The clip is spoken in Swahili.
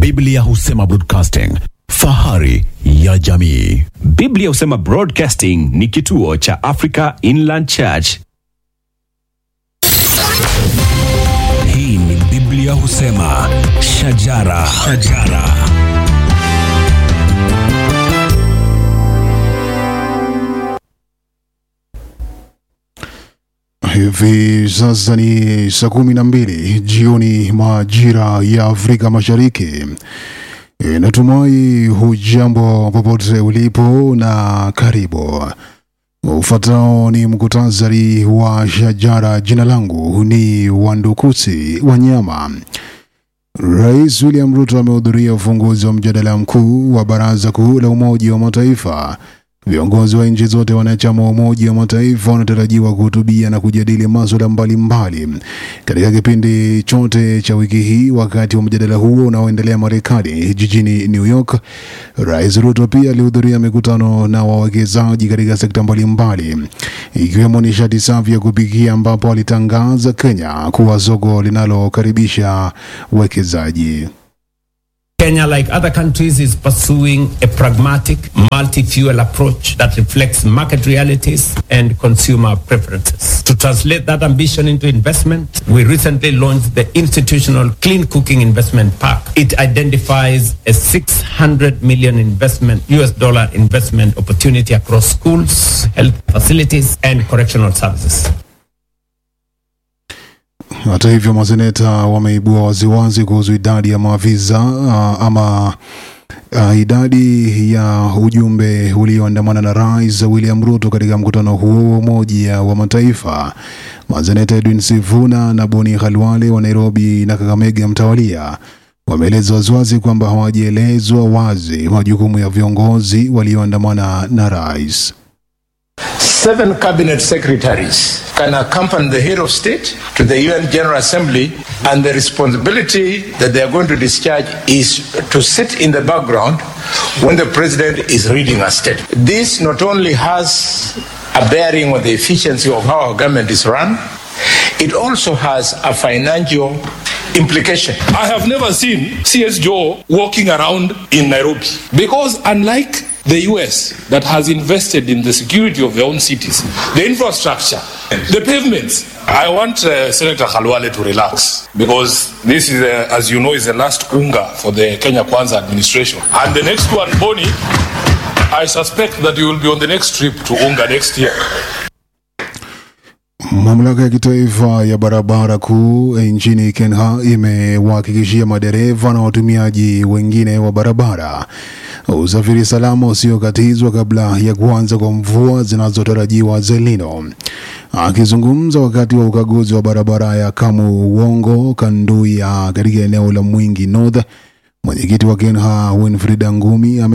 Biblia husema broadcasting, fahari ya jamii. Biblia husema Broadcasting ni kituo cha Africa Inland Church. Hii ni Biblia husema shajara, shajara. Hivi sasa ni saa kumi na mbili jioni majira ya Afrika Mashariki. E, natumai hujambo popote ulipo na karibu. Ufuatao ni mkutasari wa shajara. Jina langu ni Wandukusi Wanyama. Rais William Ruto amehudhuria ufunguzi wa mjadala mkuu wa Baraza Kuu la Umoja wa Mataifa. Viongozi wa nchi zote wanachama wa Umoja wa Mataifa wanatarajiwa kuhutubia na kujadili masuala mbalimbali katika kipindi chote cha wiki hii. Wakati wa mjadala huo unaoendelea Marekani jijini New York, Rais Ruto pia alihudhuria mikutano na wawekezaji katika sekta mbalimbali ikiwemo nishati safi ya kupikia, ambapo alitangaza Kenya kuwa soko linalokaribisha uwekezaji. Kenya, like other countries, is pursuing a pragmatic, multi fuel approach that reflects market realities and consumer preferences. To translate that ambition into investment, we recently launched the Institutional Clean Cooking Investment Park. It identifies a 600 million investment, US dollar investment opportunity across schools, health facilities, and correctional services. Hata hivyo maseneta wameibua waziwazi kuhusu idadi ya maafisa uh, ama uh, idadi ya ujumbe ulioandamana na Rais William Ruto katika mkutano huo wa Umoja wa Mataifa. Maseneta Edwin Sifuna na Boni Khalwale wa Nairobi na Kakamega mtawalia wameeleza waziwazi kwamba hawajaelezwa wazi majukumu ya viongozi walioandamana na rais. Seven cabinet secretaries can accompany the head of state to the UN General Assembly, and the responsibility that they are going to discharge is to sit in the background when the president is reading a state. This not only has a bearing on the efficiency of how our government is run, it also has a financial implication. I have never seen CS Joe walking around in Nairobi because unlike the US that has invested in the security of their own cities, the infrastructure, the pavements. I want uh, Senator Khalwale to relax because this is, uh, as you know, is the last unga for the Kenya Kwanza administration. And the next one, Boni, I suspect that you will be on the next trip to unga next year. Mamlaka ya kitaifa ya barabara kuu nchini Kenya imewahakikishia madereva na watumiaji wengine wa barabara usafiri salama usiokatizwa kabla ya kuanza kwa mvua zinazotarajiwa za El Nino. Akizungumza wakati wa ukaguzi wa barabara ya Kamu Uongo Kanduya katika eneo la Mwingi North, mwenyekiti wa Kenya Winfrida Ngumi ame